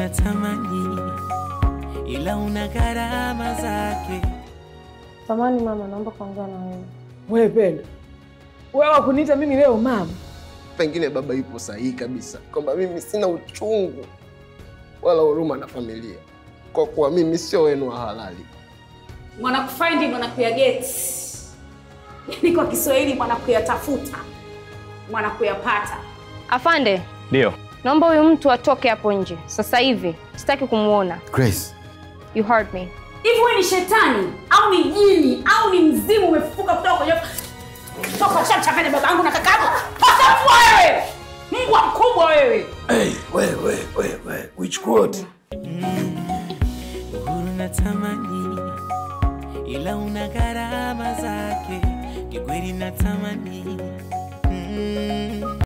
natamani, ila una gharama zake. Samani mama, naomba kuongea na wewe. Wewe Pendo, wewe wakuniita mimi leo mama? Pengine baba yupo sahihi kabisa kwamba mimi sina uchungu wala huruma na familia, kwa kuwa mimi sio wenu wa halali. Mwanakufaindi mwanakuyageti, yaani kwa Kiswahili mwanakuyatafuta, mwanakuyapata. Afande, Ndio. naomba huyu mtu atoke hapo nje sasa hivi, sitaki kumwona. Grace. You heard me. Hivi wewe ni shetani au ni jini au ni mzimu umefufuka kutoka kwenye toka ushamchanganya babangu na kakaangu? Pasafua wewe, mbwa mkubwa wewe. Hey, we, we, we, we. Which quote? Uhuru natamani, ila una gharama zake. Kikweli natamani mm.